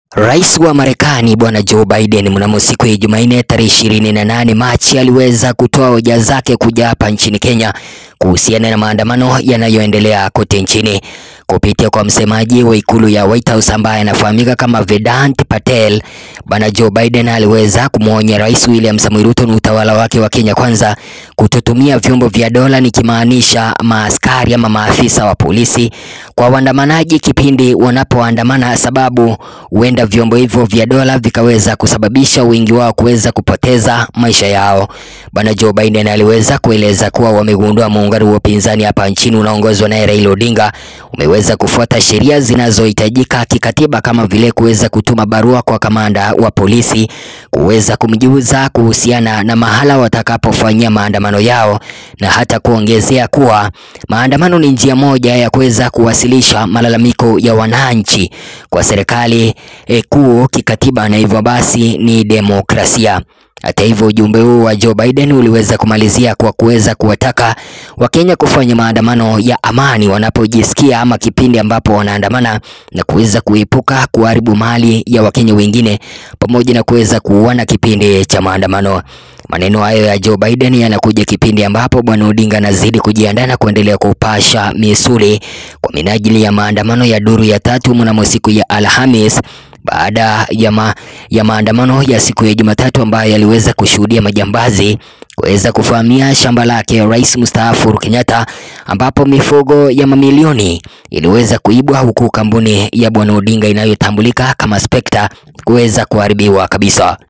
Rais wa Marekani Bwana Joe Biden mnamo siku ya Jumanne tarehe ishirini na nane Machi aliweza kutoa hoja zake kuja hapa nchini Kenya kuhusiana na maandamano yanayoendelea kote nchini. Kupitia kwa msemaji wa ikulu ya White House ambaye anafahamika kama Vedant Patel, Bwana Joe Biden aliweza kumwonya Rais William Samoei Ruto na utawala wake wa Kenya Kwanza kutotumia vyombo vya dola, nikimaanisha maaskari ama maafisa wa polisi kwa waandamanaji kipindi wanapoandamana, sababu huenda vyombo hivyo vya dola vikaweza kusababisha wengi wao kuweza kupoteza maisha yao. Bwana Joe Biden aliweza kueleza kuwa wamegundua muungano wa upinzani hapa nchini unaongozwa naye Raila Odinga umeweza kufuata sheria zinazohitajika kikatiba kama vile kuweza kutuma barua kwa kamanda wa polisi kuweza kumjuza kuhusiana na mahala watakapofanyia maandamano yao, na hata kuongezea kuwa maandamano ni njia moja ya kuweza kuwasilisha malalamiko ya wananchi kwa serikali eh, kuu kikatiba, na hivyo basi ni demokrasia. Hata hivyo ujumbe huu wa Joe Biden uliweza kumalizia kwa kuweza kuwataka Wakenya kufanya maandamano ya amani wanapojisikia ama kipindi ambapo wanaandamana na kuweza kuepuka kuharibu mali ya Wakenya wengine pamoja na kuweza kuuana kipindi cha maandamano. Maneno hayo ya Joe Biden yanakuja kipindi ambapo Bwana Odinga anazidi kujiandaa na kuendelea kupasha misuli kwa minajili ya maandamano ya duru ya tatu mnamo siku ya Alhamis baada ya, ma, ya maandamano ya siku ya Jumatatu ambayo yaliweza kushuhudia majambazi kuweza kufahamia shamba lake Rais mstaafu Uhuru Kenyatta, ambapo mifugo ya mamilioni iliweza kuibwa huku kampuni ya Bwana Odinga inayotambulika kama Spectre kuweza kuharibiwa kabisa.